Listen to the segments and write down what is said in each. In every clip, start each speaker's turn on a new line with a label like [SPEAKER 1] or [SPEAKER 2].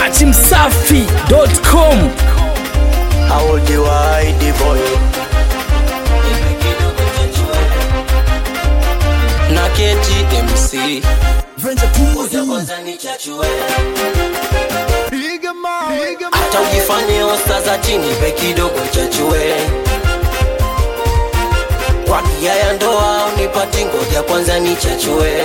[SPEAKER 1] dachimsafi.com
[SPEAKER 2] audiwaidi boy
[SPEAKER 3] na KTMC hata ujifanye osta za chini pe kidogo chachue kwa nia ya ndoa unipati ngoja kwanza ni chachue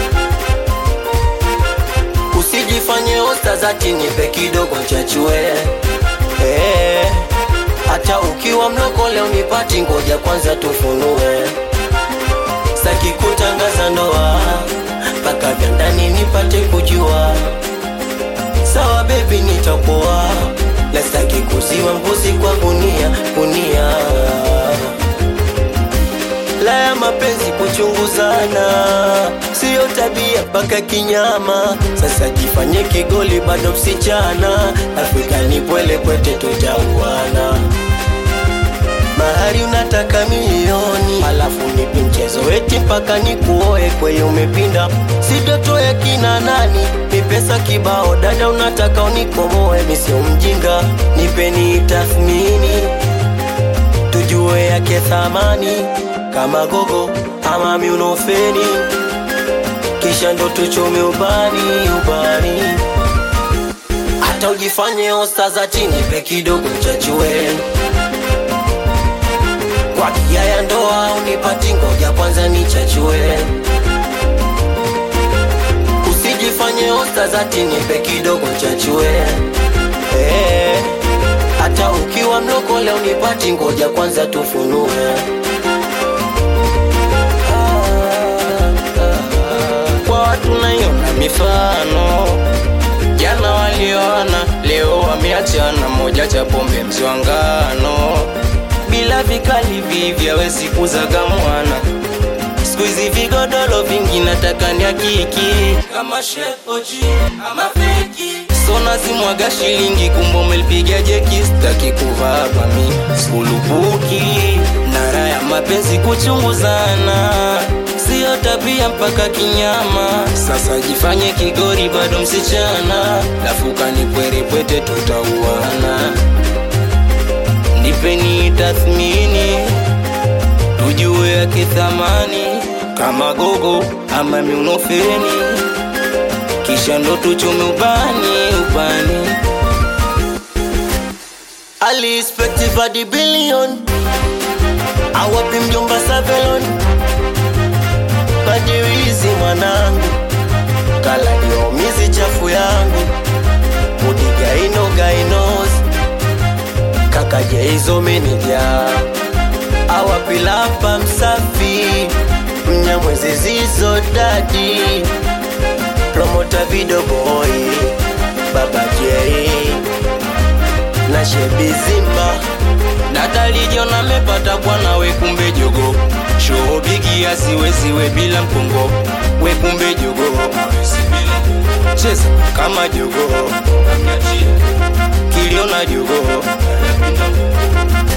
[SPEAKER 3] usijifanye osta za chini pe kidogo chachue Eh, hata ukiwa mlokole unipati ngoja kwanza tufunue saki kutangaza ndoa mpaka vya ndani nipate kujua sawa bebi nitakuwa la saki kuziwa mbuzi kwa gunia gunia la ya mapenzi kuchunguzana siyo tabia mpaka kinyama sasa jifanye kigoli bado msichana afrika ni pwele kwete tutauana mahari unataka milioni alafu nipi mchezo eti mpaka nikuoe kweye umepinda sitotoe kina nani ni pesa kibao dada unataka unikomoe misio mjinga nipeni tathmini tujue yake thamani kama gogo ama miunofeni kisha ndo tuchome ubani ubani hata ujifanye osta za chini pe kidogo chachue kwa kia ya ndoa unipati ngoja kwanza ni chachue usijifanye osta za chini pe kidogo chachue Eh, hata ukiwa mlokole unipati ngoja kwanza tufunue kwa watu naiona mifano jana walioana leo wameachana moja cha pombe mzwangano bila vikali vivyawezi kuzaga mwana siku hizi vigodoro vingi nataka ni hakiki kama shepoji ama feki sona zimwaga shilingi kumbo melipiga jeki staki kuvaa kwa mi skulupuki nara ya mapenzi kuchunguzana siyo tabia mpaka kinyama sasa jifanye kigori bado msichana lafuka ni pwerepwete tutauana nipeni tathmini tujue yake thamani kama gogo ama miunofeni kisha ndo tuchome ubani ubani alispektivadi bilion awapi mjomba savelon majiwizi mwanangu kaladiomizi chafu yangu mudigaino gainos kakajeizo menija awapilapa msafi mnyamwezi zizo dadi promota vidoboi baba jei na shebizimba natalijiona mepata bwana wekumbe jogo shoobigi asiweziwe bila mkongo wekumbe jogo cheza kama jogo kiliona jogo